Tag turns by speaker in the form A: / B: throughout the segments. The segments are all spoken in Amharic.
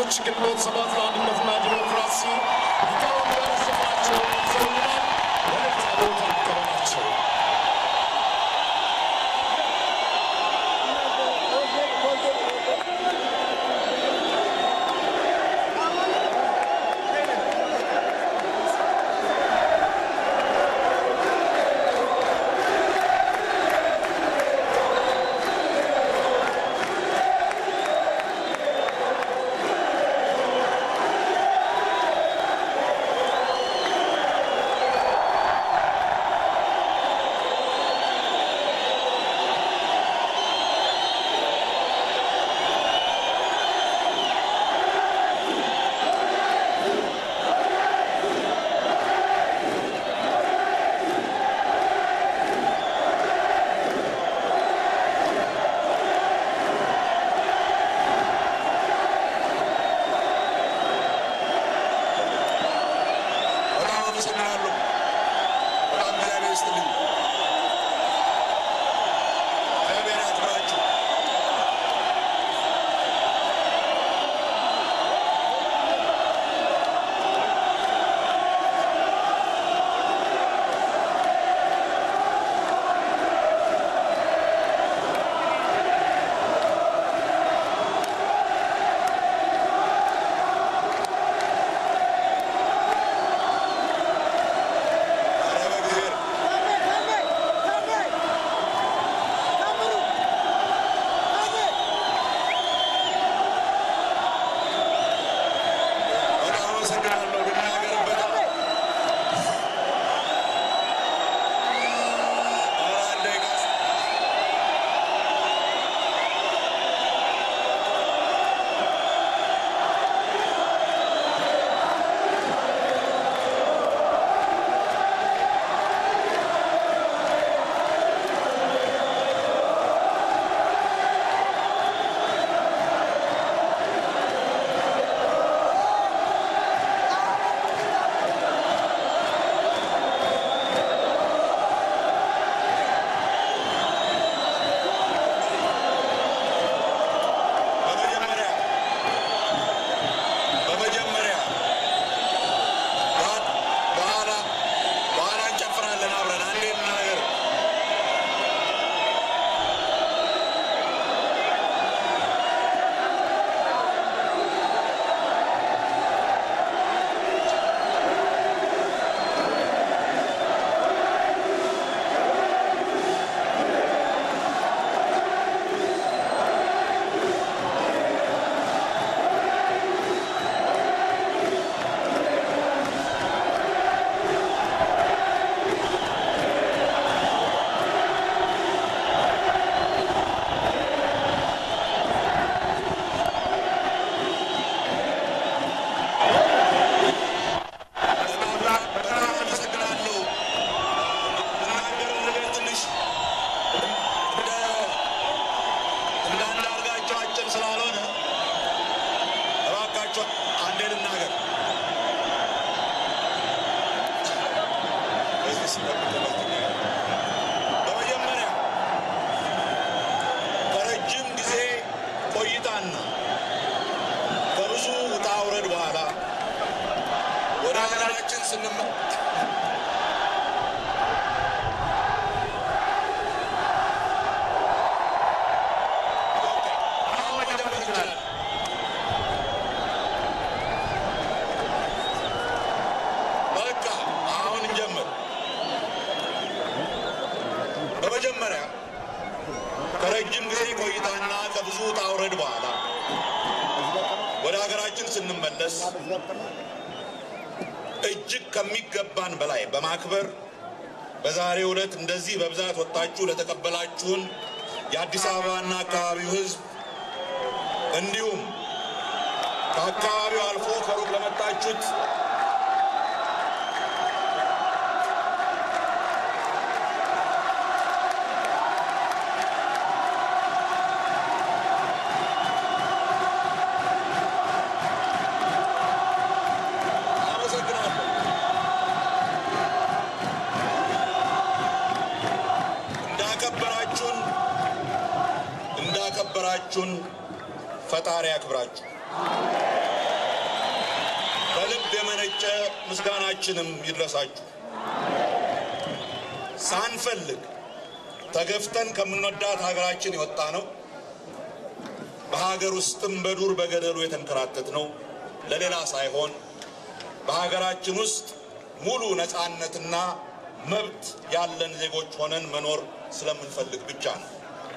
A: ወጣቶች ግንቦት ሰባት ለአንድነትና ዲሞክራሲ ሊቀመንበር ስማቸውን ይዘውናል። መልእክት አብሮት እንቀበላቸው።
B: በጣም አመሰግናለሁ። በጣም እግዚአብሔር ይስጥልኝ። እግዚአብሔር ያክብራችሁ። ኧረ በእግዚአብሔር በጣም አመሰግናለሁ። ልናገርበት ኧረ አንድ ደቂቃ በመጀመሪያ በመጀመሪያ በ- በኋላ በኋላ እንጨፍራለን አብረን አንዴ እንናገር። በጣም በጣም አመሰግናለሁ። ልናገረው ነገር ትንሽ እንደ እንደ አንዳርጋቸው አጭር ስላልሆነ እባካቸው አንዴ ልናገር። በዚህ ሲጠብቅበት በመጀመሪያ ከረጅም ጊዜ ቆይታና ከብዙ ውጣ ውረድ በኋላ ወደ ሀገራችን ስንመ አሁን መጀመር እንችላለን። በቃ አሁን እንጀምር። በመጀመሪያ ከረጅም ጊዜ ቆይታና ከብዙ ውጣ ውረድ በኋላ ወደ ሀገራችን ስንመለስ እጅግ ከሚገባን በላይ በማክበር በዛሬው ዕለት እንደዚህ በብዛት ወጥታችሁ ለተቀበላችሁን የአዲስ አበባና አካባቢው ሕዝብ እንዲሁም ከአካባቢው አልፎ ከሩቅ ለመጣችሁት አመሰግናለሁ። እንዳከበራችሁን እንዳከበራችሁን ፈጣሪ ያክብራችሁ። የመነጨ ምስጋናችንም ይድረሳችሁ። ሳንፈልግ ተገፍተን ከምንወዳት ሀገራችን የወጣ ነው። በሀገር ውስጥም በዱር በገደሉ የተንከራተት ነው ለሌላ ሳይሆን በሀገራችን ውስጥ ሙሉ ነፃነትና መብት ያለን ዜጎች ሆነን መኖር ስለምንፈልግ ብቻ ነው።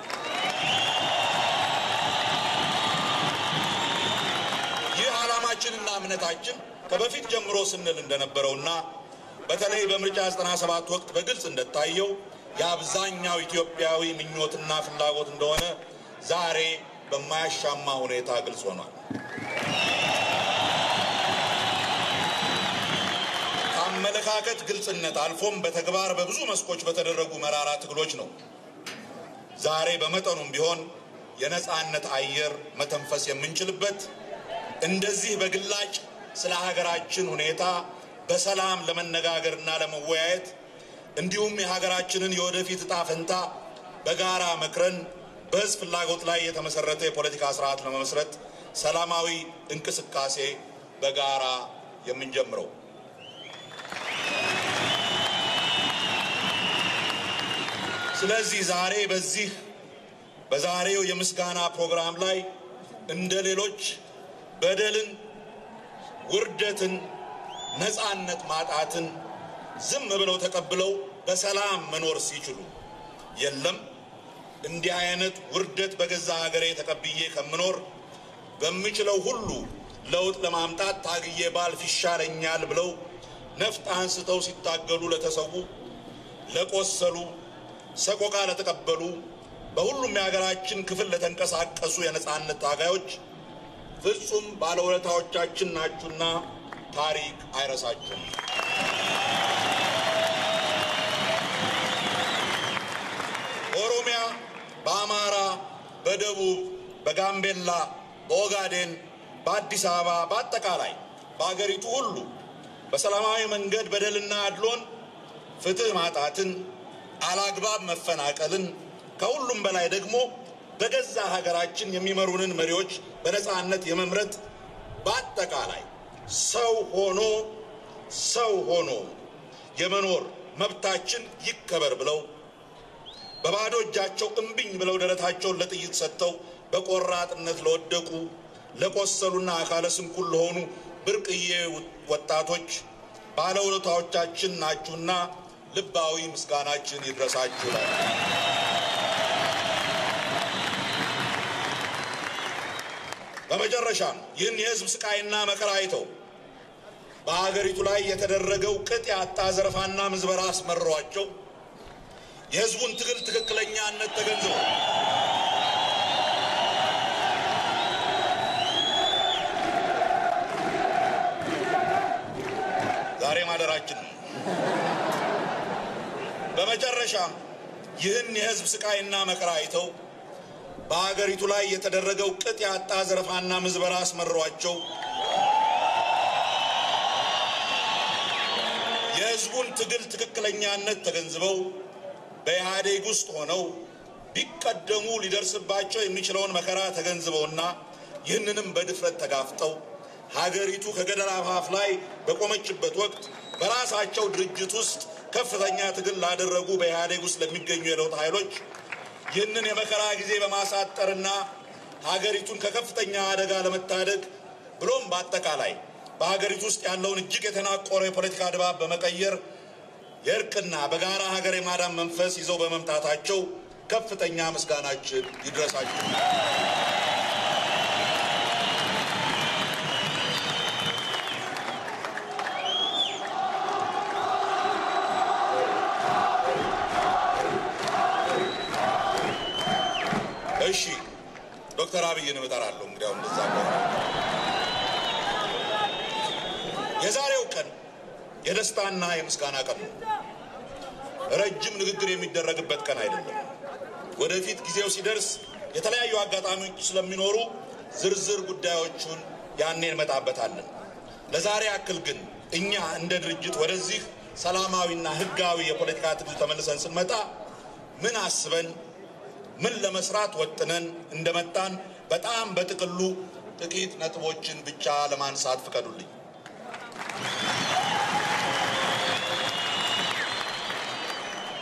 B: ይህ ዓላማችንና እምነታችን ከበፊት ጀምሮ ስንል እንደነበረውና በተለይ በምርጫ 97 ወቅት በግልጽ እንደታየው የአብዛኛው ኢትዮጵያዊ ምኞትና ፍላጎት እንደሆነ ዛሬ በማያሻማ ሁኔታ ግልጽ ሆኗል። ከአመለካከት ግልጽነት አልፎም በተግባር በብዙ መስኮች በተደረጉ መራራ ትግሎች ነው ዛሬ በመጠኑም ቢሆን የነፃነት አየር መተንፈስ የምንችልበት እንደዚህ በግላጭ ስለ ሀገራችን ሁኔታ በሰላም ለመነጋገርና ለመወያየት እንዲሁም የሀገራችንን የወደፊት ዕጣ ፈንታ በጋራ መክረን በሕዝብ ፍላጎት ላይ የተመሰረተ የፖለቲካ ስርዓት ለመመስረት ሰላማዊ እንቅስቃሴ በጋራ የምንጀምረው። ስለዚህ ዛሬ በዚህ በዛሬው የምስጋና ፕሮግራም ላይ እንደ ሌሎች በደልን፣ ውርደትን፣ ነፃነት ማጣትን ዝም ብለው ተቀብለው በሰላም መኖር ሲችሉ የለም እንዲህ አይነት ውርደት በገዛ ሀገሬ ተቀብዬ ከምኖር በምችለው ሁሉ ለውጥ ለማምጣት ታግዬ ባልፍ ይሻለኛል ብለው ነፍጥ አንስተው ሲታገሉ ለተሰዉ፣ ለቆሰሉ፣ ሰቆቃ ለተቀበሉ በሁሉም የሀገራችን ክፍል ለተንቀሳቀሱ የነፃነት ታጋዮች ፍጹም ባለውለታዎቻችን ናችሁና ታሪክ አይረሳችሁም። በኦሮሚያ፣ በአማራ፣ በደቡብ፣ በጋምቤላ፣ በኦጋዴን፣ በአዲስ አበባ፣ በአጠቃላይ በአገሪቱ ሁሉ በሰላማዊ መንገድ በደልና አድሎን፣ ፍትህ ማጣትን፣ አላግባብ መፈናቀልን ከሁሉም በላይ ደግሞ በገዛ ሀገራችን የሚመሩንን መሪዎች በነፃነት የመምረጥ በአጠቃላይ ሰው ሆኖ ሰው ሆኖ የመኖር መብታችን ይከበር ብለው በባዶ እጃቸው እምቢኝ ብለው ደረታቸውን ለጥይት ሰጥተው በቆራጥነት ለወደቁ ለቆሰሉና አካለ ስንኩል ለሆኑ ብርቅዬ ወጣቶች ባለውለታዎቻችን ናችሁና ልባዊ ምስጋናችን ይድረሳችሁ ላይ በመጨረሻም ይህን የሕዝብ ስቃይና መከራ አይተው በሀገሪቱ ላይ የተደረገው ቅጥ ያጣ ዘረፋና ምዝበራ አስመሯቸው የሕዝቡን ትግል ትክክለኛነት ተገንዝበው ዛሬ ማደራችን ነው። በመጨረሻም ይህን የሕዝብ ስቃይና መከራ አይተው በሀገሪቱ ላይ የተደረገው ቅጥ ያጣ ዘረፋና ምዝበራ አስመሯቸው የሕዝቡን ትግል ትክክለኛነት ተገንዝበው በኢህአዴግ ውስጥ ሆነው ቢቀደሙ ሊደርስባቸው የሚችለውን መከራ ተገንዝበውና ይህንንም በድፍረት ተጋፍጠው ሀገሪቱ ከገደል አፋፍ ላይ በቆመችበት ወቅት በራሳቸው ድርጅት ውስጥ ከፍተኛ ትግል ላደረጉ በኢህአዴግ ውስጥ ለሚገኙ የለውጥ ኃይሎች ይህንን የመከራ ጊዜ በማሳጠርና ሀገሪቱን ከከፍተኛ አደጋ ለመታደግ ብሎም በአጠቃላይ በሀገሪቱ ውስጥ ያለውን እጅግ የተናቆረ የፖለቲካ ድባብ በመቀየር የእርቅና በጋራ ሀገር የማዳን መንፈስ ይዘው በመምጣታቸው ከፍተኛ ምስጋናችን ይድረሳቸው። እሺ ዶክተር አብይን እጠራለሁ። እንግዲያው እንደዛ ከሆነ የዛሬው ቀን የደስታና የምስጋና ቀን ነው። ረጅም ንግግር የሚደረግበት ቀን አይደለም። ወደፊት ጊዜው ሲደርስ የተለያዩ አጋጣሚዎች ስለሚኖሩ ዝርዝር ጉዳዮቹን ያኔ እንመጣበታለን። ለዛሬ ያክል ግን እኛ እንደ ድርጅት ወደዚህ ሰላማዊና ሕጋዊ የፖለቲካ ትግል ተመልሰን ስንመጣ ምን አስበን ምን ለመስራት ወጥነን እንደመጣን በጣም በጥቅሉ ጥቂት ነጥቦችን ብቻ ለማንሳት ፍቀዱልኝ።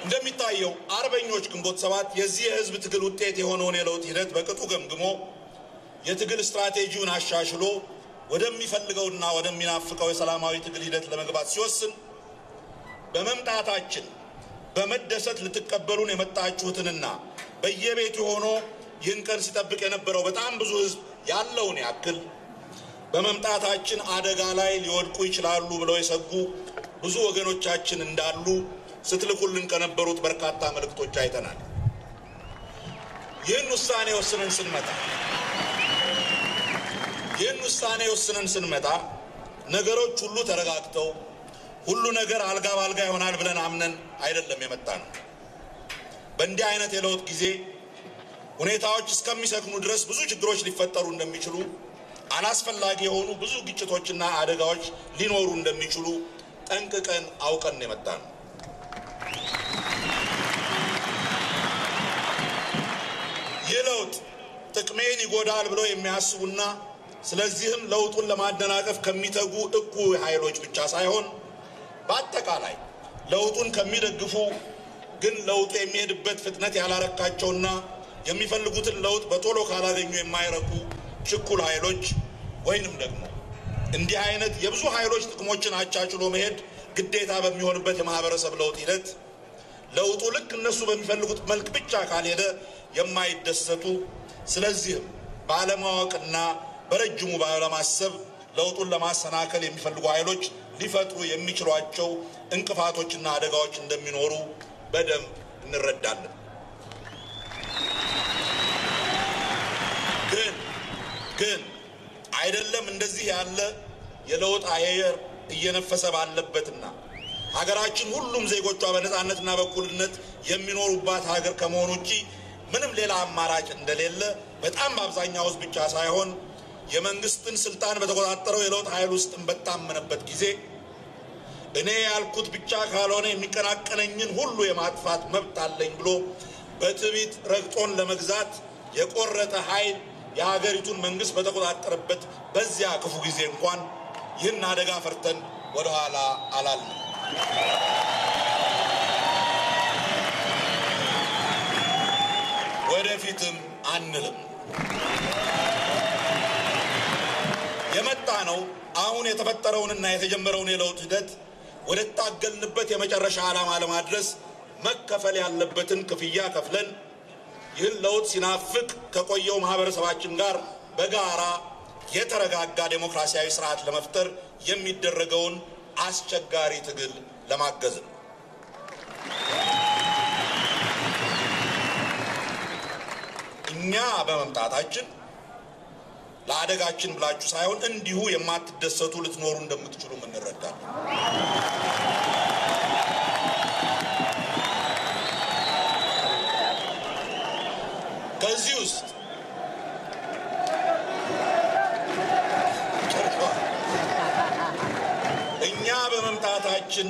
B: እንደሚታየው አርበኞች ግንቦት ሰባት የዚህ የህዝብ ትግል ውጤት የሆነውን የለውጥ ሂደት በቅጡ ገምግሞ የትግል ስትራቴጂውን አሻሽሎ ወደሚፈልገውና ወደሚናፍቀው የሰላማዊ ትግል ሂደት ለመግባት ሲወስን በመምጣታችን በመደሰት ልትቀበሉን የመጣችሁትንና በየቤቱ ሆኖ ይህን ቀን ሲጠብቅ የነበረው በጣም ብዙ ህዝብ ያለውን ያክል በመምጣታችን አደጋ ላይ ሊወድቁ ይችላሉ ብለው የሰጉ ብዙ ወገኖቻችን እንዳሉ ስትልኩልን ከነበሩት በርካታ መልእክቶች አይተናል። ይህን ውሳኔ ወስነን ስንመጣ ይህን ውሳኔ ወስነን ስንመጣ ነገሮች ሁሉ ተረጋግተው ሁሉ ነገር አልጋ ባልጋ ይሆናል ብለን አምነን አይደለም የመጣ ነው። በእንዲህ አይነት የለውጥ ጊዜ ሁኔታዎች እስከሚሰክኑ ድረስ ብዙ ችግሮች ሊፈጠሩ እንደሚችሉ፣ አላስፈላጊ የሆኑ ብዙ ግጭቶችና አደጋዎች ሊኖሩ እንደሚችሉ ጠንቅቀን አውቀን የመጣ ነው። ይህ ለውጥ ጥቅሜን ይጎዳል ብለው የሚያስቡና ስለዚህም ለውጡን ለማደናቀፍ ከሚተጉ እኩይ ኃይሎች ብቻ ሳይሆን በአጠቃላይ ለውጡን ከሚደግፉ ግን ለውጡ የሚሄድበት ፍጥነት ያላረካቸውና የሚፈልጉትን ለውጥ በቶሎ ካላገኙ የማይረኩ ችኩል ኃይሎች ወይንም ደግሞ እንዲህ አይነት የብዙ ኃይሎች ጥቅሞችን አቻችሎ መሄድ ግዴታ በሚሆንበት የማህበረሰብ ለውጥ ሂደት ለውጡ ልክ እነሱ በሚፈልጉት መልክ ብቻ ካልሄደ የማይደሰቱ ስለዚህም ባለማወቅና በረጅሙ ባለማሰብ ለውጡን ለማሰናከል የሚፈልጉ ኃይሎች ሊፈጥሩ የሚችሏቸው እንቅፋቶችና አደጋዎች እንደሚኖሩ በደንብ እንረዳለን። ግን ግን አይደለም እንደዚህ ያለ የለውጥ አየር እየነፈሰ ባለበትና ሀገራችን ሁሉም ዜጎቿ በነፃነትና በእኩልነት የሚኖሩባት ሀገር ከመሆኑ ውጪ ምንም ሌላ አማራጭ እንደሌለ በጣም በአብዛኛው ሕዝብ ብቻ ሳይሆን የመንግስትን ስልጣን በተቆጣጠረው የለውጥ ኃይል ውስጥም በታመነበት ጊዜ እኔ ያልኩት ብቻ ካልሆነ የሚቀናቀነኝን ሁሉ የማጥፋት መብት አለኝ ብሎ በትዕቢት ረግጦን ለመግዛት የቆረጠ ኃይል የሀገሪቱን መንግስት በተቆጣጠረበት በዚያ ክፉ ጊዜ እንኳን ይህን አደጋ ፈርተን ወደኋላ አላልንም። ወደፊትም አንልም። የመጣ ነው አሁን የተፈጠረውንና የተጀመረውን የለውጥ ሂደት ወደ ታገልንበት የመጨረሻ ዓላማ ለማድረስ መከፈል ያለበትን ክፍያ ከፍለን ይህን ለውጥ ሲናፍቅ ከቆየው ማህበረሰባችን ጋር በጋራ የተረጋጋ ዴሞክራሲያዊ ስርዓት ለመፍጠር የሚደረገውን አስቸጋሪ ትግል ለማገዝ ነው። እኛ በመምጣታችን ለአደጋችን ብላችሁ ሳይሆን እንዲሁ የማትደሰቱ ልትኖሩ እንደምትችሉ እንረዳለን። ከዚህ ውስጥ እኛ በመምጣታችን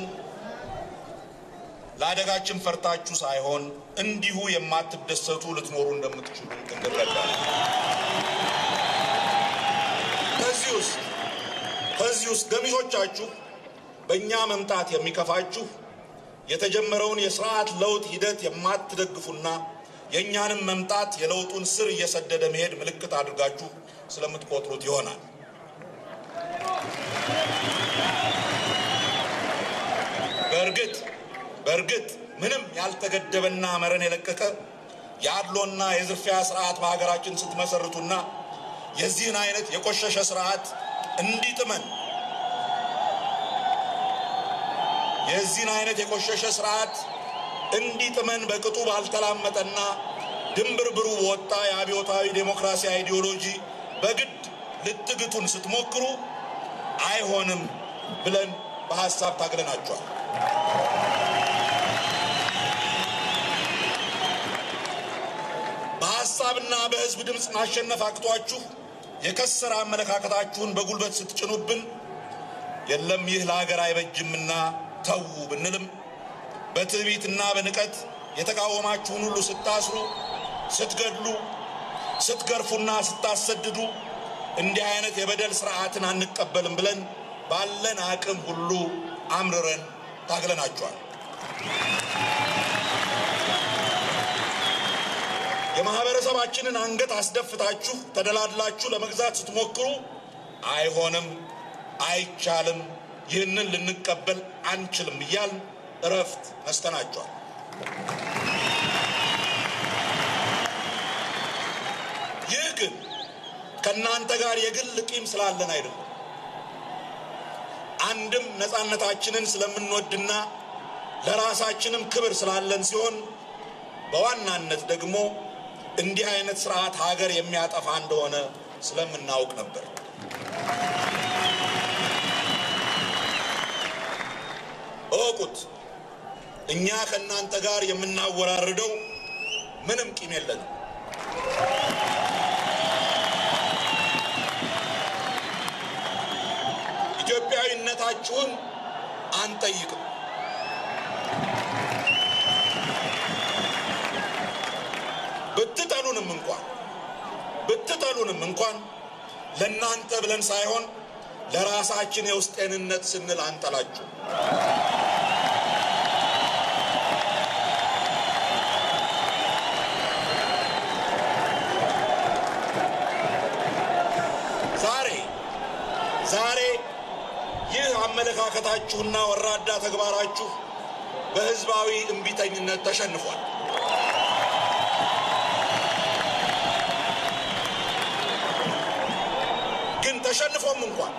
B: ለአደጋችን ፈርታችሁ ሳይሆን እንዲሁ የማትደሰቱ ልትኖሩ እንደምትችሉ እንረዳለን። ከዚህ ውስጥ ከዚህ ውስጥ ገሚሶቻችሁ በእኛ መምጣት የሚከፋችሁ የተጀመረውን የስርዓት ለውጥ ሂደት የማትደግፉና የእኛንም መምጣት የለውጡን ስር እየሰደደ መሄድ ምልክት አድርጋችሁ ስለምትቆጥሩት ይሆናል። በእርግጥ በእርግጥ ምንም ያልተገደበና መረን የለቀቀ የአድሎና የዝርፊያ ስርዓት በሀገራችን ስትመሰርቱና የዚህን አይነት የቆሸሸ ስርዓት እንዲጥመን የዚህን አይነት የቆሸሸ ስርዓት እንዲጥመን በቅጡ ባልተላመጠና ድንብርብሩ በወጣ የአብዮታዊ ዴሞክራሲ አይዲዮሎጂ በግድ ልትግቱን ስትሞክሩ አይሆንም ብለን በሀሳብ ታግለናቸዋል። በሀሳብና በህዝብ ድምፅ ማሸነፍ አቅቷችሁ የከሰረ አመለካከታችሁን በጉልበት ስትጭኑብን የለም ይህ ለሀገር አይበጅምና ተዉ ብንልም በትዕቢትና በንቀት የተቃወማችሁን ሁሉ ስታስሩ፣ ስትገድሉ፣ ስትገርፉና ስታሰድዱ እንዲህ አይነት የበደል ስርዓትን አንቀበልም ብለን ባለን አቅም ሁሉ አምርረን ታግለናቸዋል። የማህበረሰባችንን አንገት አስደፍታችሁ ተደላድላችሁ ለመግዛት ስትሞክሩ አይሆንም፣ አይቻልም፣ ይህንን ልንቀበል አንችልም እያል እረፍት ነስተናቸዋል። ይህ ግን ከእናንተ ጋር የግል ቂም ስላለን አይደለም። አንድም ነፃነታችንን ስለምንወድና ለራሳችንም ክብር ስላለን ሲሆን በዋናነት ደግሞ እንዲህ አይነት ስርዓት ሀገር የሚያጠፋ እንደሆነ ስለምናውቅ ነበር። እወቁት፣ እኛ ከእናንተ ጋር የምናወራርደው ምንም ቂም የለንም። ኢትዮጵያዊነታችሁን አንጠይቅም። ብትጠሉንም እንኳን ብትጠሉንም እንኳን ለእናንተ ብለን ሳይሆን ለራሳችን የውስጥ ጤንነት ስንል አንጠላችሁ። ዛሬ ዛሬ ይህ አመለካከታችሁና ወራዳ ተግባራችሁ በሕዝባዊ እምቢተኝነት ተሸንፏል። ግን ተሸንፎም እንኳን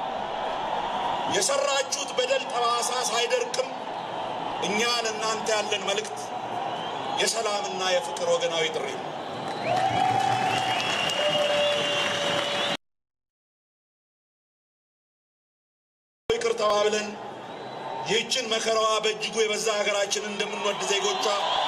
B: የሰራችሁት በደል ጠባሳ ሳይደርቅም እኛ ለእናንተ ያለን መልእክት የሰላምና የፍቅር ወገናዊ ጥሪ ነው። ይቅር ተባብለን ይህችን መከራዋ በእጅጉ የበዛ ሀገራችንን እንደምንወድ ዜጎቿ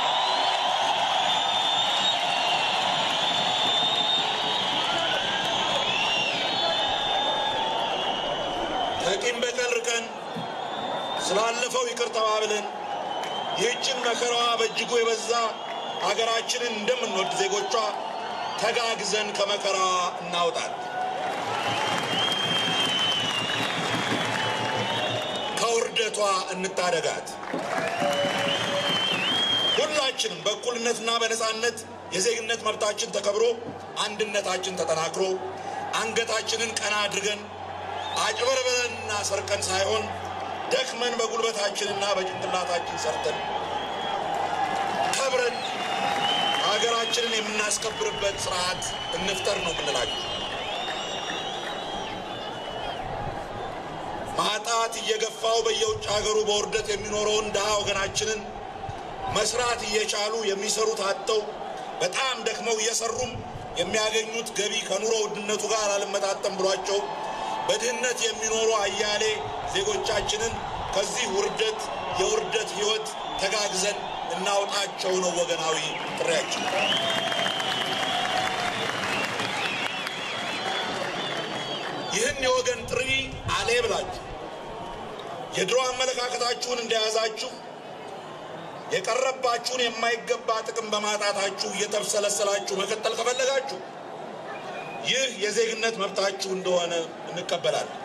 B: ከቂም በቀል ርቀን ስላለፈው ይቅር ተባብለን ይህችን መከራዋ በእጅጉ የበዛ ሀገራችንን እንደምንወድ ዜጎቿ ተጋግዘን ከመከራዋ እናውጣት። ከውርደቷ እንታደጋት። ሁላችንም በእኩልነትና በነፃነት የዜግነት መብታችን ተከብሮ አንድነታችን ተጠናክሮ አንገታችንን ቀና አድርገን አጭበርብረንና ሰርቀን ሳይሆን ደክመን በጉልበታችንና በጭንቅላታችን ሰርተን ከብረን ሀገራችንን የምናስከብርበት ስርዓት እንፍጠር ነው የምንላችሁ። ማጣት እየገፋው በየውጭ ሀገሩ በውርደት የሚኖረውን ድሃ ወገናችንን መስራት እየቻሉ የሚሰሩት አጥተው በጣም ደክመው እየሰሩም የሚያገኙት ገቢ ከኑሮ ውድነቱ ጋር አልመጣጠም ብሏቸው በድህነት የሚኖሩ አያሌ ዜጎቻችንን ከዚህ ውርደት የውርደት ሕይወት ተጋግዘን እናውጣቸው ነው ወገናዊ ጥሪያችን። ይህን የወገን ጥሪ አሌ ብላችሁ የድሮ አመለካከታችሁን እንደያዛችሁ የቀረባችሁን የማይገባ ጥቅም በማጣታችሁ እየተብሰለሰላችሁ መቀጠል ከፈለጋችሁ ይህ የዜግነት መብታችሁ እንደሆነ እንቀበላለን።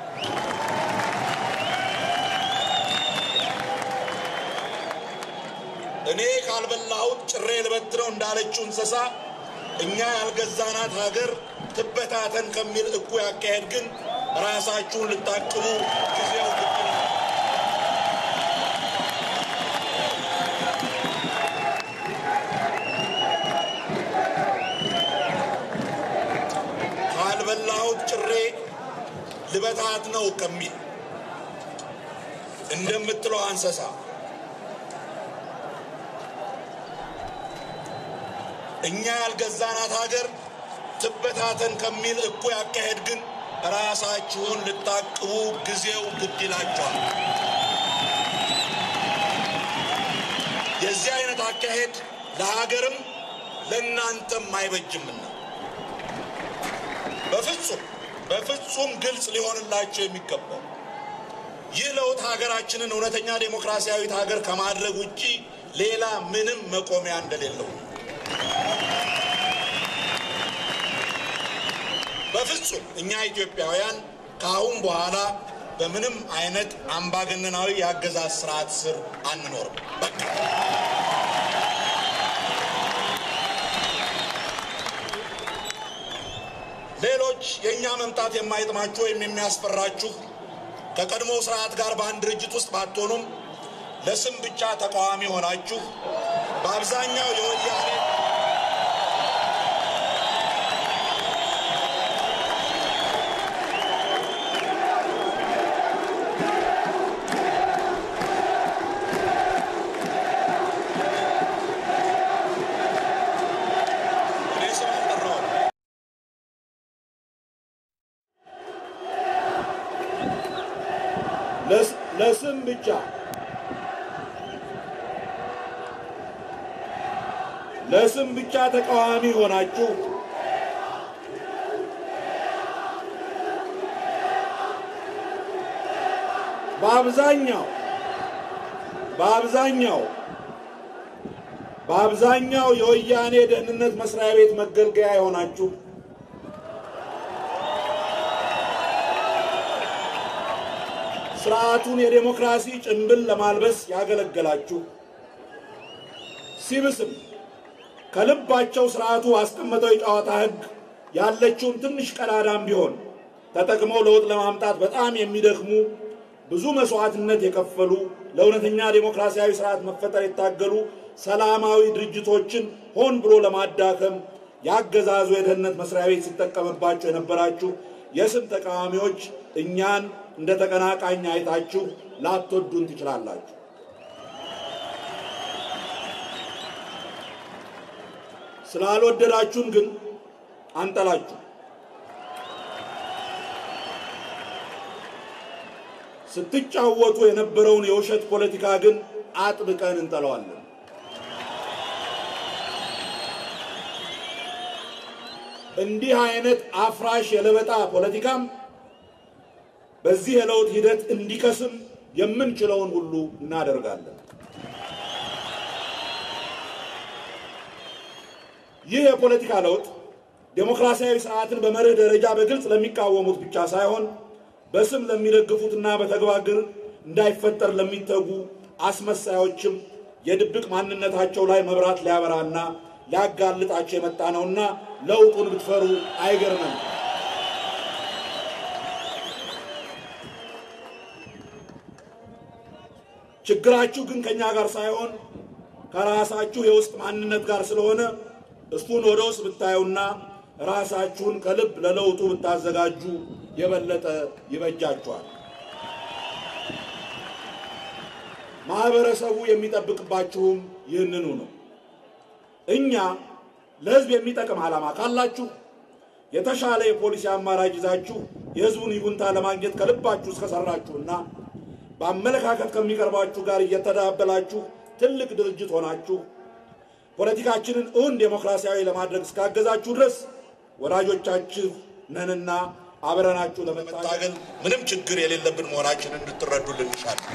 B: እኔ ካልበላሁት ጭሬ ልበትነው እንዳለችው እንስሳ እኛ ያልገዛናት ሀገር ትበታተን ከሚል እኩይ አካሄድ ግን ራሳችሁን ልታቅቡ ጊዜው ግድ ነው። ካልበላሁት ጭሬ ልበታት ነው ከሚል እንደምትለው እንስሳ እኛ ያልገዛናት ሀገር ትበታተን ከሚል እኩይ አካሄድ ግን ራሳችሁን ልታቅቡ ጊዜው ግድ ይላችኋል። የዚህ አይነት አካሄድ ለሀገርም ለእናንተም አይበጅምና በፍጹም በፍጹም ግልጽ ሊሆንላቸው የሚገባው ይህ ለውጥ ሀገራችንን እውነተኛ ዴሞክራሲያዊት ሀገር ከማድረግ ውጪ ሌላ ምንም መቆሚያ እንደሌለው ነው። በፍጹም እኛ ኢትዮጵያውያን ከአሁን በኋላ በምንም አይነት አምባገነናዊ የአገዛዝ ስርዓት ስር አንኖርም። በቃ የእኛ መምጣት የማይጥማችሁ ወይም የሚያስፈራችሁ ከቀድሞው ስርዓት ጋር በአንድ ድርጅት ውስጥ ባትሆኑም ለስም ብቻ ተቃዋሚ ሆናችሁ በአብዛኛው የወያኔ እኔ ስም አልጠራሁም።
C: ለስም ብቻ ለስም ብቻ ተቃዋሚ ሆናችሁ በአብዛኛው በአብዛኛው በአብዛኛው የወያኔ ደህንነት መስሪያ ቤት መገልገያ የሆናችሁ ስርዓቱን የዴሞክራሲ ጭንብል ለማልበስ ያገለገላችሁ ሲብስም ከልባቸው ስርዓቱ ባስቀመጠው የጨዋታ ሕግ ያለችውን ትንሽ ቀዳዳም ቢሆን ተጠቅመው ለውጥ ለማምጣት በጣም የሚደክሙ ብዙ መስዋዕትነት የከፈሉ ለእውነተኛ ዴሞክራሲያዊ ስርዓት መፈጠር የታገሉ ሰላማዊ ድርጅቶችን ሆን ብሎ ለማዳከም ያገዛዙ የደህንነት መስሪያ ቤት ሲጠቀምባቸው የነበራችሁ የስም ተቃዋሚዎች እኛን እንደ ተቀናቃኝ አይታችሁ ላትወዱን ትችላላችሁ። ስላልወደዳችሁን ግን አንጠላችሁ። ስትጫወቱ የነበረውን የውሸት ፖለቲካ ግን አጥብቀን እንጠለዋለን። እንዲህ አይነት አፍራሽ የለበጣ ፖለቲካም በዚህ የለውጥ ሂደት እንዲከስም የምንችለውን ሁሉ እናደርጋለን። ይህ የፖለቲካ ለውጥ ዴሞክራሲያዊ ስርዓትን በመርህ ደረጃ በግልጽ ለሚቃወሙት ብቻ ሳይሆን በስም ለሚደግፉትና በተግባር ግን እንዳይፈጠር ለሚተጉ አስመሳዮችም የድብቅ ማንነታቸው ላይ መብራት ሊያበራና ሊያጋልጣቸው የመጣ ነውና ለውጡን ብትፈሩ አይገርምም። ችግራችሁ ግን ከኛ ጋር ሳይሆን ከራሳችሁ የውስጥ ማንነት ጋር ስለሆነ እሱን ወደ ውስጥ ብታዩና ራሳችሁን ከልብ ለለውጡ ብታዘጋጁ የበለጠ ይበጃችኋል። ማህበረሰቡ የሚጠብቅባችሁም ይህንኑ ነው። እኛ ለህዝብ የሚጠቅም ዓላማ ካላችሁ የተሻለ የፖሊሲ አማራጭ ይዛችሁ የህዝቡን ይሁንታ ለማግኘት ከልባችሁ እስከሰራችሁና በአመለካከት ከሚቀርባችሁ ጋር እየተዳበላችሁ ትልቅ ድርጅት ሆናችሁ ፖለቲካችንን እውን ዴሞክራሲያዊ ለማድረግ እስካገዛችሁ ድረስ ወዳጆቻችሁ ነንና አብረናችሁ ለመታገል
B: መታገል ምንም ችግር የሌለብን መሆናችንን እንድትረዱልን እንሻለን።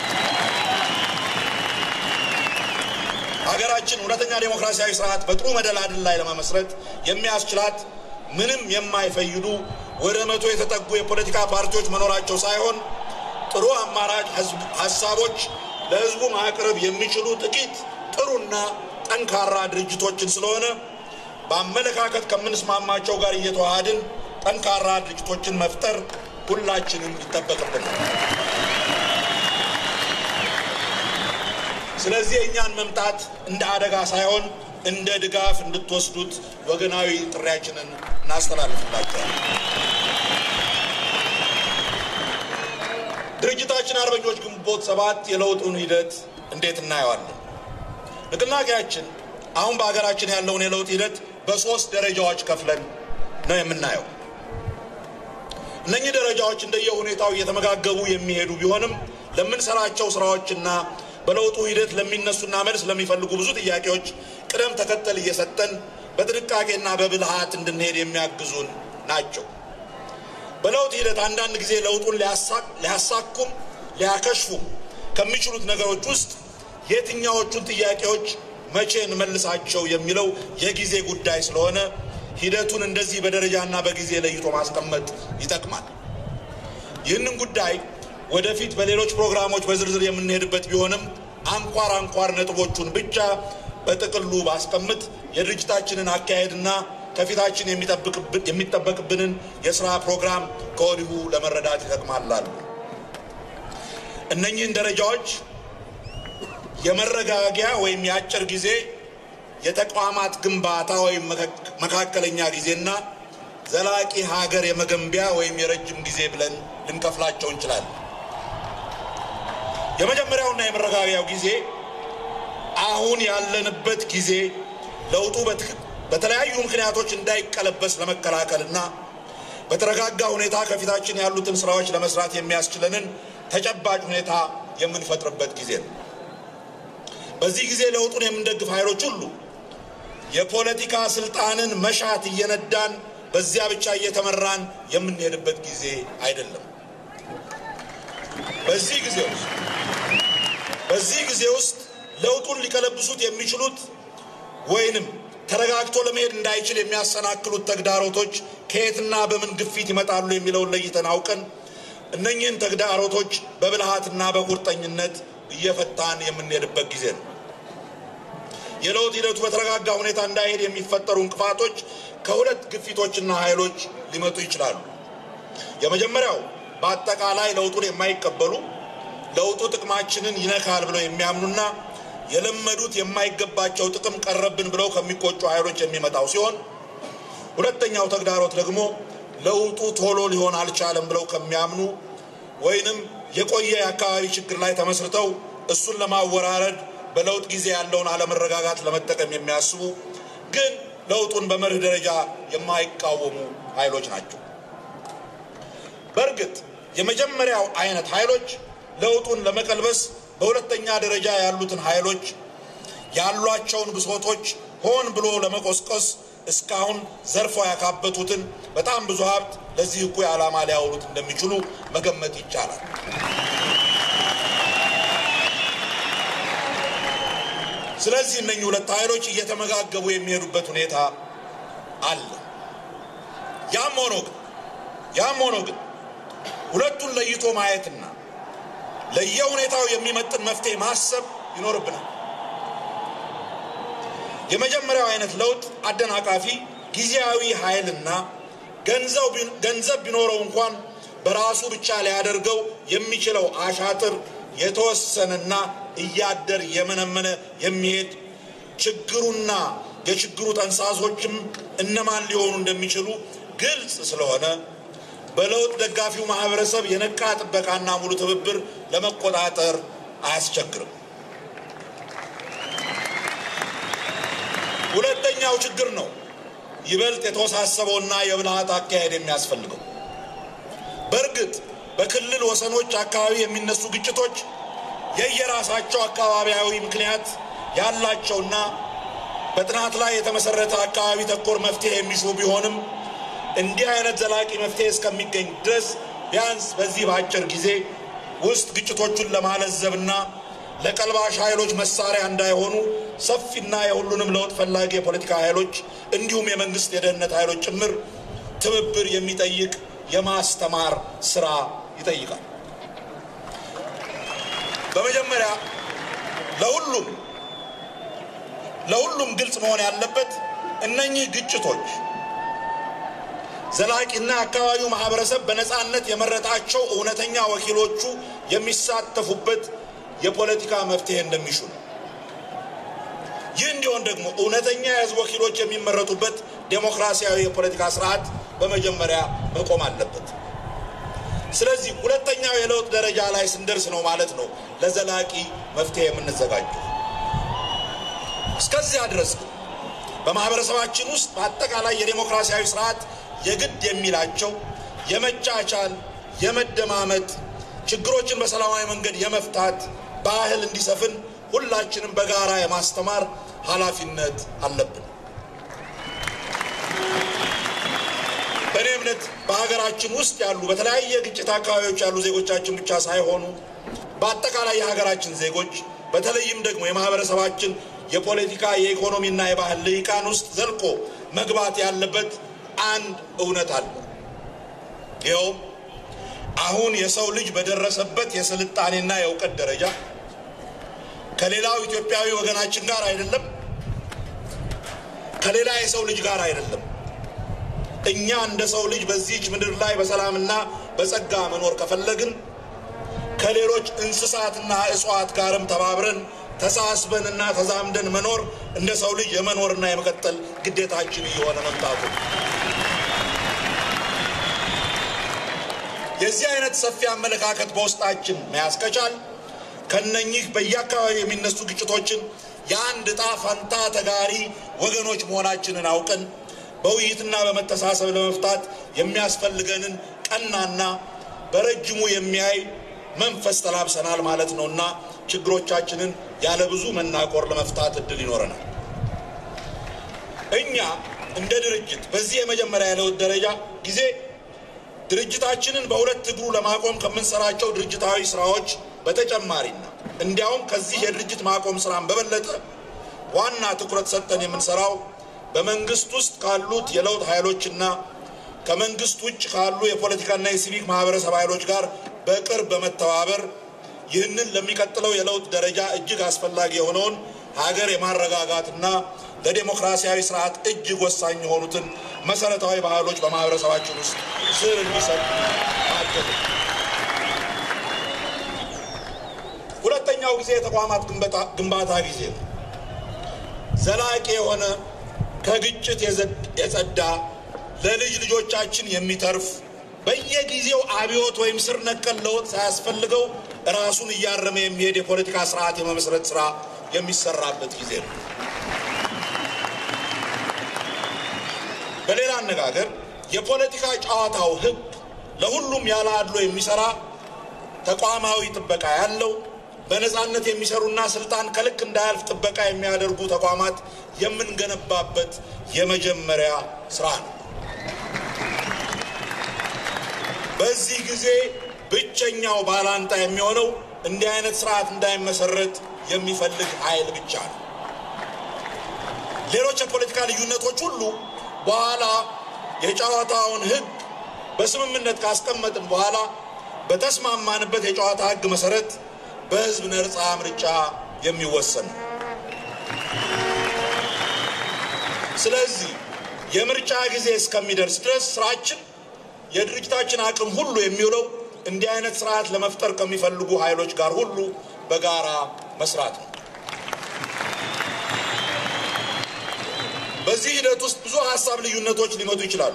B: ሀገራችን እውነተኛ ዴሞክራሲያዊ ስርዓት በጥሩ መደላድል ላይ ለመመስረት የሚያስችላት ምንም የማይፈይዱ ወደ መቶ የተጠጉ የፖለቲካ ፓርቲዎች መኖራቸው ሳይሆን ጥሩ አማራጭ ህዝብ- ሀሳቦች ለህዝቡ ማቅረብ የሚችሉ ጥቂት ጥሩና ጠንካራ ድርጅቶችን ስለሆነ በአመለካከት ከምንስማማቸው ጋር እየተዋሃድን ጠንካራ ድርጅቶችን መፍጠር ሁላችንም ይጠበቅብናል። ስለዚህ የእኛን መምጣት እንደ አደጋ ሳይሆን እንደ ድጋፍ እንድትወስዱት ወገናዊ ጥሪያችንን እናስተላልፍላቸዋል። ድርጅታችን አርበኞች ግንቦት ሰባት የለውጡን ሂደት እንዴት እናየዋለን? ንቅናቄያችን አሁን በሀገራችን ያለውን የለውጥ ሂደት በሶስት ደረጃዎች ከፍለን ነው የምናየው። እነኚህ ደረጃዎች እንደየሁኔታው እየተመጋገቡ የሚሄዱ ቢሆንም ለምንሰራቸው ስራዎችና በለውጡ ሂደት ለሚነሱና መልስ ለሚፈልጉ ብዙ ጥያቄዎች ቅደም ተከተል እየሰጠን በጥንቃቄና በብልሃት እንድንሄድ የሚያግዙን ናቸው። በለውጥ ሂደት አንዳንድ ጊዜ ለውጡን ሊያሳ- ሊያሳኩም ሊያከሽፉም ከሚችሉት ነገሮች ውስጥ የትኛዎቹን ጥያቄዎች መቼ እንመልሳቸው የሚለው የጊዜ ጉዳይ ስለሆነ ሂደቱን እንደዚህ በደረጃና በጊዜ ለይቶ ማስቀመጥ ይጠቅማል። ይህንን ጉዳይ ወደፊት በሌሎች ፕሮግራሞች በዝርዝር የምንሄድበት ቢሆንም አንኳር አንኳር ነጥቦቹን ብቻ በጥቅሉ ባስቀምጥ የድርጅታችንን አካሄድና ከፊታችን የሚጠበቅብንን የስራ ፕሮግራም ከወዲሁ ለመረዳት ይጠቅማላሉ። እነኚህን ደረጃዎች የመረጋጊያ ወይም የአጭር ጊዜ የተቋማት ግንባታ ወይም መካከለኛ ጊዜና ዘላቂ ሀገር የመገንቢያ ወይም የረጅም ጊዜ ብለን ልንከፍላቸው እንችላለን። የመጀመሪያውና የመረጋጊያው ጊዜ አሁን ያለንበት ጊዜ ለውጡ በተለያዩ ምክንያቶች እንዳይቀለበስ ለመከላከልና በተረጋጋ ሁኔታ ከፊታችን ያሉትን ስራዎች ለመስራት የሚያስችለንን ተጨባጭ ሁኔታ የምንፈጥርበት ጊዜ ነው። በዚህ ጊዜ ለውጡን የምንደግፍ ኃይሎች ሁሉ የፖለቲካ ስልጣንን መሻት እየነዳን በዚያ ብቻ እየተመራን የምንሄድበት ጊዜ አይደለም። በዚህ ጊዜ ውስጥ በዚህ ጊዜ ውስጥ ለውጡን ሊቀለብሱት የሚችሉት ወይንም ተረጋግቶ ለመሄድ እንዳይችል የሚያሰናክሉት ተግዳሮቶች ከየትና በምን ግፊት ይመጣሉ የሚለውን ለይተን አውቀን እነኚህን ተግዳሮቶች በብልሃትና በቁርጠኝነት እየፈታን የምንሄድበት ጊዜ ነው። የለውጥ ሂደቱ በተረጋጋ ሁኔታ እንዳይሄድ የሚፈጠሩ እንቅፋቶች ከሁለት ግፊቶችና ኃይሎች ሊመጡ ይችላሉ። የመጀመሪያው በአጠቃላይ ለውጡን የማይቀበሉ ለውጡ ጥቅማችንን ይነካል ብለው የሚያምኑና የለመዱት የማይገባቸው ጥቅም ቀረብን ብለው ከሚቆጩ ኃይሎች የሚመጣው ሲሆን ሁለተኛው ተግዳሮት ደግሞ ለውጡ ቶሎ ሊሆን አልቻለም ብለው ከሚያምኑ ወይንም የቆየ የአካባቢ ችግር ላይ ተመስርተው እሱን ለማወራረድ በለውጥ ጊዜ ያለውን አለመረጋጋት ለመጠቀም የሚያስቡ ግን ለውጡን በመርህ ደረጃ የማይቃወሙ ኃይሎች ናቸው። በእርግጥ የመጀመሪያው አይነት ኃይሎች ለውጡን ለመቀልበስ በሁለተኛ ደረጃ ያሉትን ኃይሎች ያሏቸውን ብሶቶች ሆን ብሎ ለመቆስቆስ እስካሁን ዘርፈው ያካበቱትን በጣም ብዙ ሀብት ለዚህ እኩይ ዓላማ ሊያውሉት እንደሚችሉ መገመት ይቻላል። ስለዚህ እነኚህ ሁለት ኃይሎች እየተመጋገቡ የሚሄዱበት ሁኔታ አለ። ያም ሆኖ ግን ያም ሆኖ ግን ሁለቱን ለይቶ ማየትና ለየሁኔታው የሚመጥን መፍትሄ ማሰብ ይኖርብናል። የመጀመሪያው አይነት ለውጥ አደናቃፊ ጊዜያዊ ኃይልና ገንዘብ ቢኖረው እንኳን በራሱ ብቻ ሊያደርገው የሚችለው አሻጥር የተወሰነና እያደር የመነመነ የሚሄድ ችግሩና የችግሩ ጠንሳሶችም እነማን ሊሆኑ እንደሚችሉ ግልጽ ስለሆነ በለውጥ ደጋፊው ማህበረሰብ የነቃ ጥበቃና ሙሉ ትብብር ለመቆጣጠር አያስቸግርም። ሁለተኛው ችግር ነው ይበልጥ የተወሳሰበውና የብልሃት አካሄድ የሚያስፈልገው። በእርግጥ በክልል ወሰኖች አካባቢ የሚነሱ ግጭቶች የየራሳቸው አካባቢያዊ ምክንያት ያላቸውና በጥናት ላይ የተመሰረተ አካባቢ ተኮር መፍትሄ የሚሹ ቢሆንም እንዲህ አይነት ዘላቂ መፍትሄ እስከሚገኝ ድረስ ቢያንስ በዚህ በአጭር ጊዜ ውስጥ ግጭቶቹን ለማለዘብና ለቀልባሽ ኃይሎች መሳሪያ እንዳይሆኑ ሰፊና የሁሉንም ለውጥ ፈላጊ የፖለቲካ ኃይሎች እንዲሁም የመንግስት የደህንነት ኃይሎች ጭምር ትብብር የሚጠይቅ የማስተማር ስራ ይጠይቃል። በመጀመሪያ ለሁሉም ለሁሉም ግልጽ መሆን ያለበት እነኚህ ግጭቶች ዘላቂና አካባቢው ማህበረሰብ በነፃነት የመረጣቸው እውነተኛ ወኪሎቹ የሚሳተፉበት የፖለቲካ መፍትሄ እንደሚሹ ነው። ይህ እንዲሆን ደግሞ እውነተኛ የህዝብ ወኪሎች የሚመረጡበት ዴሞክራሲያዊ የፖለቲካ ስርዓት በመጀመሪያ መቆም አለበት። ስለዚህ ሁለተኛው የለውጥ ደረጃ ላይ ስንደርስ ነው ማለት ነው ለዘላቂ መፍትሄ የምንዘጋጀው። እስከዚያ ድረስ ግን በማህበረሰባችን ውስጥ በአጠቃላይ የዴሞክራሲያዊ ስርዓት የግድ የሚላቸው የመቻቻል፣ የመደማመጥ፣ ችግሮችን በሰላማዊ መንገድ የመፍታት ባህል እንዲሰፍን ሁላችንም በጋራ የማስተማር ኃላፊነት አለብን። በእኔ እምነት በሀገራችን ውስጥ ያሉ በተለያየ ግጭት አካባቢዎች ያሉ ዜጎቻችን ብቻ ሳይሆኑ በአጠቃላይ የሀገራችን ዜጎች በተለይም ደግሞ የማህበረሰባችን የፖለቲካ የኢኮኖሚና የባህል ልሂቃን ውስጥ ዘልቆ መግባት ያለበት አንድ እውነት አለ። ይኸውም አሁን የሰው ልጅ በደረሰበት የስልጣኔና የእውቀት ደረጃ ከሌላው ኢትዮጵያዊ ወገናችን ጋር አይደለም፣ ከሌላ የሰው ልጅ ጋር አይደለም፣ እኛ እንደ ሰው ልጅ በዚህች ምድር ላይ በሰላምና በጸጋ መኖር ከፈለግን ከሌሎች እንስሳትና እጽዋት ጋርም ተባብረን ተሳስበንና ተዛምደን መኖር እንደ ሰው ልጅ የመኖርና የመቀጠል ግዴታችን እየሆነ መምጣቱ የዚህ አይነት ሰፊ አመለካከት በውስጣችን መያዝ ከቻል ከነኚህ በየአካባቢ የሚነሱ ግጭቶችን የአንድ ዕጣ ፈንታ ተጋሪ ወገኖች መሆናችንን አውቀን በውይይትና በመተሳሰብ ለመፍታት የሚያስፈልገንን ቀናና በረጅሙ የሚያይ መንፈስ ተላብሰናል ማለት ነውና ችግሮቻችንን ያለ ብዙ መናቆር ለመፍታት እድል ይኖረናል። እኛ እንደ ድርጅት በዚህ የመጀመሪያ የለውጥ ደረጃ ጊዜ ድርጅታችንን በሁለት እግሩ ለማቆም ከምንሰራቸው ድርጅታዊ ስራዎች በተጨማሪና እንዲያውም ከዚህ የድርጅት ማቆም ስራን በበለጠ ዋና ትኩረት ሰጠን የምንሰራው በመንግስት ውስጥ ካሉት የለውጥ ኃይሎችና ከመንግስት ውጭ ካሉ የፖለቲካና የሲቪክ ማህበረሰብ ኃይሎች ጋር በቅርብ በመተባበር ይህንን ለሚቀጥለው የለውጥ ደረጃ እጅግ አስፈላጊ የሆነውን ሀገር የማረጋጋትና ለዴሞክራሲያዊ ስርዓት እጅግ ወሳኝ የሆኑትን መሰረታዊ ባህሎች በማህበረሰባችን ውስጥ ስር እንዲሰጥ ማገዝ ነው። ሁለተኛው ጊዜ የተቋማት ግንባታ ጊዜ ነው። ዘላቂ የሆነ ከግጭት የጸዳ ለልጅ ልጆቻችን የሚተርፍ በየጊዜው አብዮት ወይም ስር ነቀል ለውጥ ሳያስፈልገው ራሱን እያረመ የሚሄድ የፖለቲካ ስርዓት የመመስረት ስራ የሚሰራበት ጊዜ ነው። በሌላ አነጋገር የፖለቲካ ጨዋታው ሕግ ለሁሉም ያለ አድሎ የሚሰራ ተቋማዊ ጥበቃ ያለው በነፃነት የሚሰሩና ስልጣን ከልክ እንዳያልፍ ጥበቃ የሚያደርጉ ተቋማት የምንገነባበት የመጀመሪያ ስራ ነው። በዚህ ጊዜ ብቸኛው ባላንጣ የሚሆነው እንዲህ አይነት ስርዓት እንዳይመሰረት የሚፈልግ ኃይል ብቻ ነው። ሌሎች የፖለቲካ ልዩነቶች ሁሉ በኋላ የጨዋታውን ሕግ በስምምነት ካስቀመጥን በኋላ በተስማማንበት የጨዋታ ሕግ መሰረት በህዝብ ነጻ ምርጫ የሚወሰን ነው። ስለዚህ የምርጫ ጊዜ እስከሚደርስ ድረስ ስራችን የድርጅታችን አቅም ሁሉ የሚውለው እንዲህ አይነት ስርዓት ለመፍጠር ከሚፈልጉ ኃይሎች ጋር ሁሉ በጋራ መስራት ነው። በዚህ ሂደት ውስጥ ብዙ ሀሳብ ልዩነቶች ሊመጡ ይችላሉ።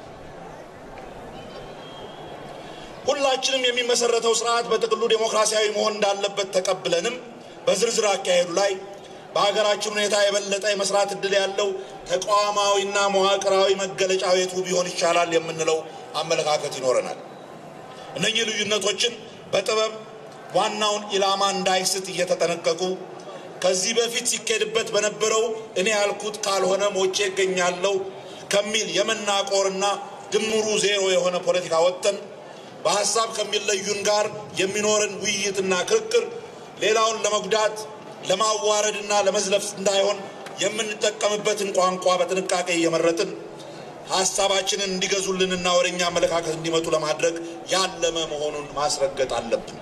B: ሁላችንም የሚመሰረተው ስርዓት በጥቅሉ ዴሞክራሲያዊ መሆን እንዳለበት ተቀብለንም በዝርዝር አካሄዱ ላይ በሀገራችን ሁኔታ የበለጠ የመስራት እድል ያለው ተቋማዊና መዋቅራዊ መገለጫ ቤቱ ቢሆን ይቻላል የምንለው አመለካከት ይኖረናል። እነኚህ ልዩነቶችን በጥበብ ዋናውን ኢላማ እንዳይስት እየተጠነቀቁ ከዚህ በፊት ሲካሄድበት በነበረው እኔ ያልኩት ካልሆነ ሞቼ እገኛለሁ ከሚል የመናቆርና ድምሩ ዜሮ የሆነ ፖለቲካ ወጥተን በሀሳብ ከሚለዩን ጋር የሚኖርን ውይይትና ክርክር ሌላውን ለመጉዳት ለማዋረድና ለመዝለፍ እንዳይሆን የምንጠቀምበትን ቋንቋ በጥንቃቄ እየመረጥን ሀሳባችንን እንዲገዙልንና ወደኛ አመለካከት እንዲመጡ ለማድረግ ያለመ መሆኑን ማስረገጥ አለብን።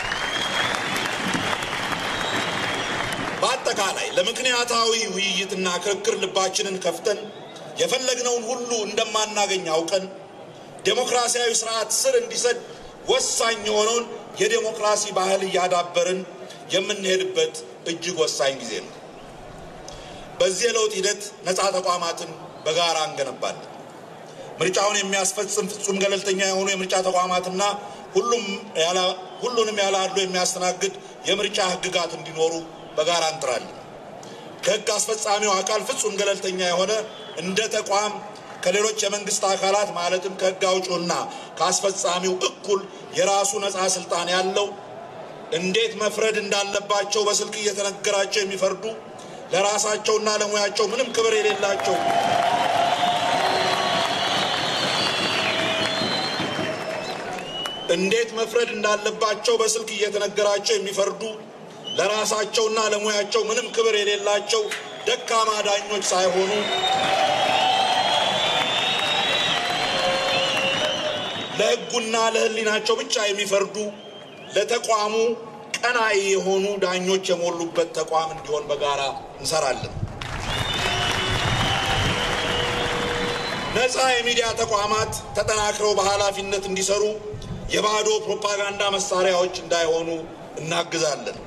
B: በአጠቃላይ ለምክንያታዊ ውይይትና ክርክር ልባችንን ከፍተን የፈለግነውን ሁሉ እንደማናገኝ አውቀን ዴሞክራሲያዊ ስርዓት ስር እንዲሰድ ወሳኝ የሆነውን የዴሞክራሲ ባህል እያዳበርን የምንሄድበት እጅግ ወሳኝ ጊዜ ነው። በዚህ የለውጥ ሂደት ነፃ ተቋማትን በጋራ እንገነባለን። ምርጫውን የሚያስፈጽም ፍጹም ገለልተኛ የሆኑ የምርጫ ተቋማትና ሁሉንም ያለ አድሎ የሚያስተናግድ የምርጫ ሕግጋት እንዲኖሩ በጋራ እንጥራለን። ከሕግ አስፈጻሚው አካል ፍጹም ገለልተኛ የሆነ እንደ ተቋም ከሌሎች የመንግስት አካላት ማለትም ከሕግ አውጪውና ከአስፈጻሚው እኩል የራሱ ነፃ ስልጣን ያለው እንዴት መፍረድ እንዳለባቸው በስልክ እየተነገራቸው የሚፈርዱ ለራሳቸውና ለሙያቸው ምንም ክብር የሌላቸው እንዴት መፍረድ እንዳለባቸው በስልክ እየተነገራቸው የሚፈርዱ ለራሳቸውና ለሙያቸው ምንም ክብር የሌላቸው ደካማ ዳኞች ሳይሆኑ ለሕጉና ለሕሊናቸው ብቻ የሚፈርዱ ለተቋሙ ቀናኢ የሆኑ ዳኞች የሞሉበት ተቋም እንዲሆን በጋራ እንሰራለን። ነፃ የሚዲያ ተቋማት ተጠናክረው በኃላፊነት እንዲሰሩ የባዶ ፕሮፓጋንዳ መሳሪያዎች እንዳይሆኑ እናግዛለን።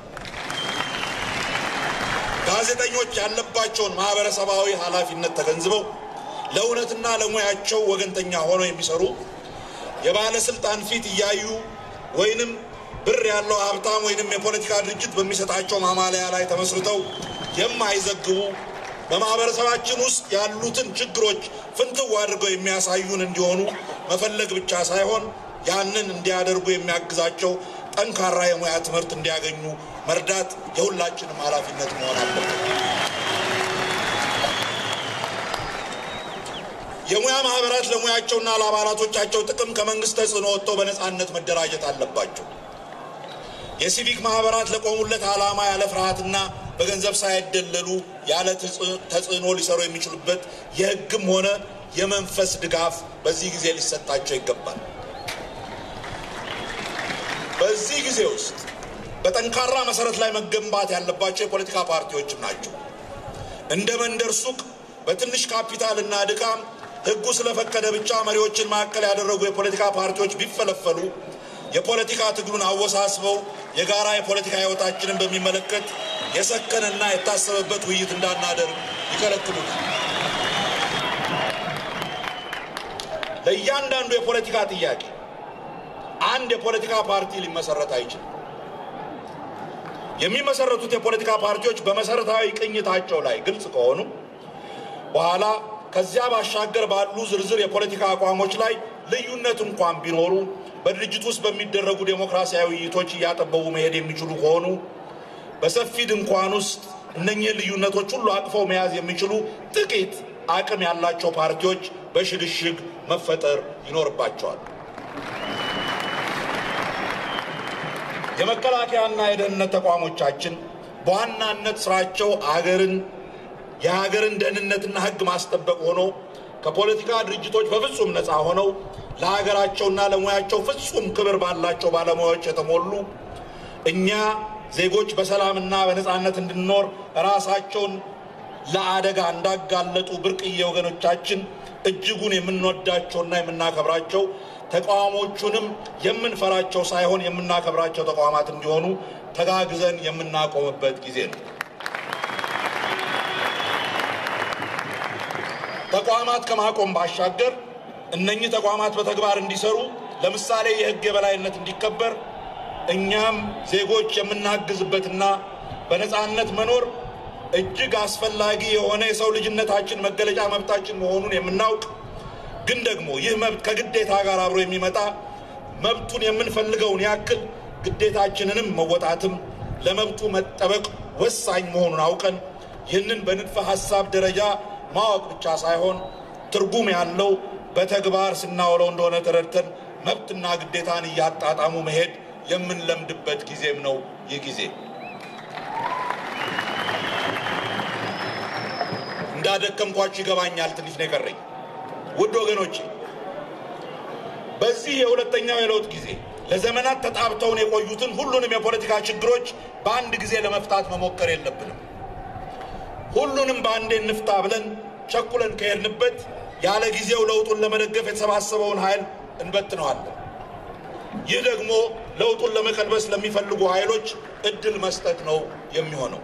B: ጋዜጠኞች ያለባቸውን ማህበረሰባዊ ኃላፊነት ተገንዝበው ለእውነትና ለሙያቸው ወገንተኛ ሆነው የሚሰሩ የባለስልጣን ፊት እያዩ ወይንም ብር ያለው ሀብታም ወይንም የፖለቲካ ድርጅት በሚሰጣቸው ማማለያ ላይ ተመስርተው የማይዘግቡ በማህበረሰባችን ውስጥ ያሉትን ችግሮች ፍንትው አድርገው የሚያሳዩን እንዲሆኑ መፈለግ ብቻ ሳይሆን ያንን እንዲያደርጉ የሚያግዛቸው ጠንካራ የሙያ ትምህርት እንዲያገኙ መርዳት የሁላችንም ኃላፊነት መሆን አለበት። የሙያ ማህበራት ለሙያቸውና ለአባላቶቻቸው ጥቅም ከመንግስት ተጽዕኖ ወጥተው በነፃነት መደራጀት አለባቸው። የሲቪክ ማህበራት ለቆሙለት ዓላማ ያለ ፍርሃትና በገንዘብ ሳይደለሉ ያለ ተጽዕኖ ሊሰሩ የሚችሉበት የሕግም ሆነ የመንፈስ ድጋፍ በዚህ ጊዜ ሊሰጣቸው ይገባል። በዚህ ጊዜ ውስጥ በጠንካራ መሰረት ላይ መገንባት ያለባቸው የፖለቲካ ፓርቲዎችም ናቸው። እንደ መንደር ሱቅ በትንሽ ካፒታል እና ድካም ሕጉ ስለፈቀደ ብቻ መሪዎችን ማዕከል ያደረጉ የፖለቲካ ፓርቲዎች ቢፈለፈሉ የፖለቲካ ትግሉን አወሳስበው የጋራ የፖለቲካ ህይወታችንን በሚመለከት የሰከነና የታሰበበት ውይይት እንዳናደርግ ይከለክሉናል። ለእያንዳንዱ የፖለቲካ ጥያቄ አንድ የፖለቲካ ፓርቲ ሊመሰረት አይችልም። የሚመሰረቱት የፖለቲካ ፓርቲዎች በመሰረታዊ ቅኝታቸው ላይ ግልጽ ከሆኑ በኋላ ከዚያ ባሻገር ባሉ ዝርዝር የፖለቲካ አቋሞች ላይ ልዩነት እንኳን ቢኖሩ በድርጅት ውስጥ በሚደረጉ ዴሞክራሲያዊ ውይይቶች እያጠበቡ መሄድ የሚችሉ ከሆኑ በሰፊ ድንኳን ውስጥ እነኚህን ልዩነቶች ሁሉ አቅፈው መያዝ የሚችሉ ጥቂት አቅም ያላቸው ፓርቲዎች በሽግሽግ መፈጠር ይኖርባቸዋል። የመከላከያና የደህንነት ተቋሞቻችን በዋናነት ስራቸው አገርን የሀገርን ደህንነትና ሕግ ማስጠበቅ ሆኖ ከፖለቲካ ድርጅቶች በፍጹም ነፃ ሆነው ለሀገራቸውና ለሙያቸው ፍጹም ክብር ባላቸው ባለሙያዎች የተሞሉ እኛ ዜጎች በሰላምና በነፃነት እንድንኖር ራሳቸውን ለአደጋ እንዳጋለጡ ብርቅዬ ወገኖቻችን እጅጉን የምንወዳቸውና የምናከብራቸው ተቃዋሞቹንም የምንፈራቸው ሳይሆን የምናከብራቸው ተቋማት እንዲሆኑ ተጋግዘን የምናቆምበት ጊዜ ነው። ተቋማት ከማቆም ባሻገር እነኚህ ተቋማት በተግባር እንዲሰሩ ለምሳሌ የሕግ የበላይነት እንዲከበር እኛም ዜጎች የምናግዝበትና በነፃነት መኖር እጅግ አስፈላጊ የሆነ የሰው ልጅነታችን መገለጫ መብታችን መሆኑን የምናውቅ ግን ደግሞ ይህ መብት ከግዴታ ጋር አብሮ የሚመጣ መብቱን የምንፈልገውን ያክል ግዴታችንንም መወጣትም ለመብቱ መጠበቅ ወሳኝ መሆኑን አውቀን ይህንን በንድፈ ሐሳብ ደረጃ ማወቅ ብቻ ሳይሆን ትርጉም ያለው በተግባር ስናውለው እንደሆነ ተረድተን መብትና ግዴታን እያጣጣሙ መሄድ የምንለምድበት ጊዜም ነው ይህ ጊዜ። እንዳደከምኳችሁ ይገባኛል። ትንሽ ነው የቀረኝ። ውድ ወገኖቼ በዚህ የሁለተኛው የለውጥ ጊዜ ለዘመናት ተጣብተውን የቆዩትን ሁሉንም የፖለቲካ ችግሮች በአንድ ጊዜ ለመፍታት መሞከር የለብንም። ሁሉንም በአንዴ እንፍታ ብለን ቸኩለን ከሄድንበት ያለ ጊዜው ለውጡን ለመደገፍ የተሰባሰበውን ኃይል እንበትነዋለን። ይህ ደግሞ ለውጡን ለመቀልበስ ለሚፈልጉ ኃይሎች እድል መስጠት ነው የሚሆነው።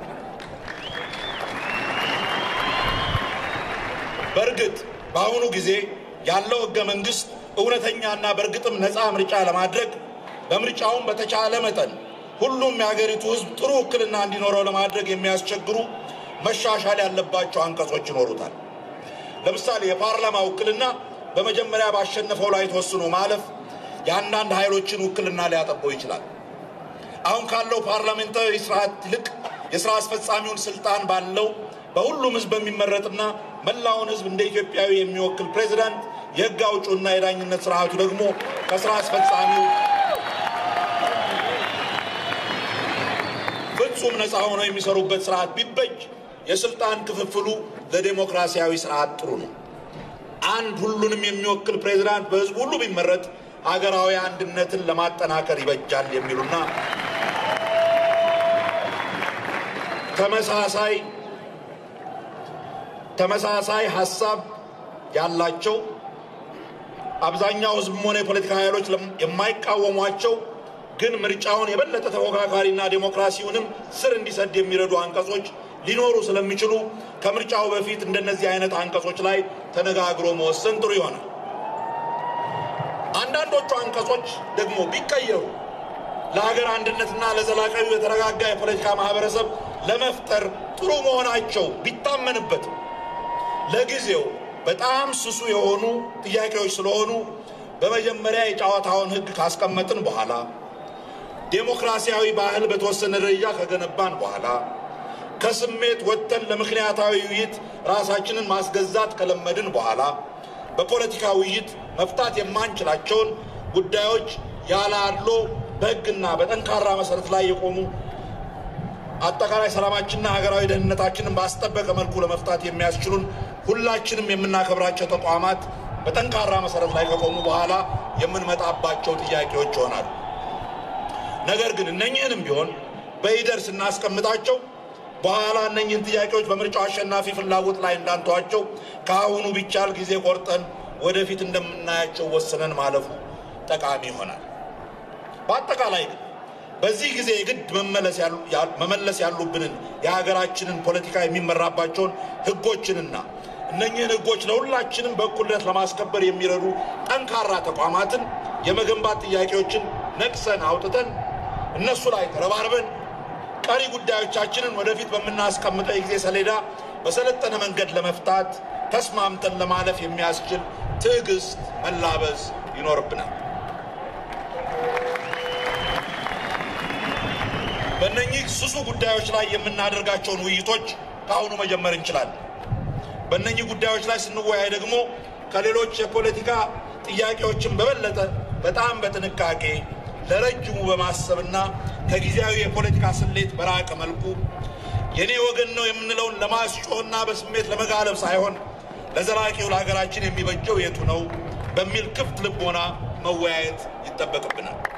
B: በእርግጥ በአሁኑ ጊዜ ያለው ሕገ መንግሥት እውነተኛና በእርግጥም ነፃ ምርጫ ለማድረግ በምርጫውም በተቻለ መጠን ሁሉም የሀገሪቱ ሕዝብ ጥሩ ውክልና እንዲኖረው ለማድረግ የሚያስቸግሩ መሻሻል ያለባቸው አንቀጾች ይኖሩታል። ለምሳሌ የፓርላማ ውክልና በመጀመሪያ ባሸነፈው ላይ ተወስኖ ማለፍ የአንዳንድ ኃይሎችን ውክልና ሊያጠበው ይችላል። አሁን ካለው ፓርላሜንታዊ ስርዓት ይልቅ የስራ አስፈጻሚውን ስልጣን ባለው በሁሉም ህዝብ በሚመረጥና መላውን ህዝብ እንደ ኢትዮጵያዊ የሚወክል ፕሬዚዳንት የህግ አውጪውና የዳኝነት ስርዓቱ ደግሞ ከስራ አስፈጻሚው ፍጹም ነፃ ሆነው የሚሰሩበት ስርዓት ቢበጅ የስልጣን ክፍፍሉ ለዴሞክራሲያዊ ስርዓት ጥሩ ነው። አንድ ሁሉንም የሚወክል ፕሬዚዳንት በህዝቡ ሁሉ ቢመረጥ ሀገራዊ አንድነትን ለማጠናከር ይበጃል የሚሉና ተመሳሳይ ተመሳሳይ ሀሳብ ያላቸው አብዛኛው ህዝብም ሆነ የፖለቲካ ኃይሎች የማይቃወሟቸው ግን ምርጫውን የበለጠ ተፎካካሪና ዴሞክራሲውንም ስር እንዲሰድ የሚረዱ አንቀጾች ሊኖሩ ስለሚችሉ ከምርጫው በፊት እንደነዚህ አይነት አንቀጾች ላይ ተነጋግሮ መወሰን ጥሩ ይሆናል። አንዳንዶቹ አንቀጾች ደግሞ ቢቀየሩ ለሀገር አንድነትና ለዘላቂው የተረጋጋ የፖለቲካ ማህበረሰብ ለመፍጠር ጥሩ መሆናቸው ቢታመንበት ለጊዜው በጣም ስሱ የሆኑ ጥያቄዎች ስለሆኑ በመጀመሪያ የጨዋታውን ህግ ካስቀመጥን በኋላ ዴሞክራሲያዊ ባህል በተወሰነ ደረጃ ከገነባን በኋላ ከስሜት ወጥተን ለምክንያታዊ ውይይት ራሳችንን ማስገዛት ከለመድን በኋላ በፖለቲካ ውይይት መፍታት የማንችላቸውን ጉዳዮች ያለ አድሎ በህግና በጠንካራ መሰረት ላይ የቆሙ አጠቃላይ ሰላማችንና ሀገራዊ ደህንነታችንን ባስጠበቀ መልኩ ለመፍታት የሚያስችሉን ሁላችንም የምናከብራቸው ተቋማት በጠንካራ መሰረት ላይ ከቆሙ በኋላ የምንመጣባቸው ጥያቄዎች ይሆናሉ። ነገር ግን እነኝህንም ቢሆን በሂደር ስናስቀምጣቸው በኋላ እነኝህን ጥያቄዎች በምርጫው አሸናፊ ፍላጎት ላይ እንዳንተዋቸው ከአሁኑ ቢቻል ጊዜ ቆርጠን ወደፊት እንደምናያቸው ወስነን ማለፉ ጠቃሚ ይሆናል። በአጠቃላይ ግን በዚህ ጊዜ የግድ መመለስ ያሉብንን የሀገራችንን ፖለቲካ የሚመራባቸውን ህጎችንና እነኝህን ህጎች ለሁላችንም በእኩልነት ለማስከበር የሚረዱ ጠንካራ ተቋማትን የመገንባት ጥያቄዎችን ነቅሰን አውጥተን እነሱ ላይ ተረባርበን ቀሪ ጉዳዮቻችንን ወደፊት በምናስቀምጠው የጊዜ ሰሌዳ በሰለጠነ መንገድ ለመፍታት ተስማምተን ለማለፍ የሚያስችል ትዕግስት መላበስ ይኖርብናል። በእነኚህ ስሱ ጉዳዮች ላይ የምናደርጋቸውን ውይይቶች ከአሁኑ መጀመር እንችላለን። በእነኚህ ጉዳዮች ላይ ስንወያይ ደግሞ ከሌሎች የፖለቲካ ጥያቄዎችን በበለጠ በጣም በጥንቃቄ ለረጅሙ በማሰብና ከጊዜያዊ የፖለቲካ ስሌት በራቀ መልኩ የኔ ወገን ነው የምንለውን ለማስጮህና በስሜት ለመጋለብ ሳይሆን ለዘላቂው ለሀገራችን የሚበጀው የቱ ነው በሚል ክፍት ልቦና መወያየት ይጠበቅብናል።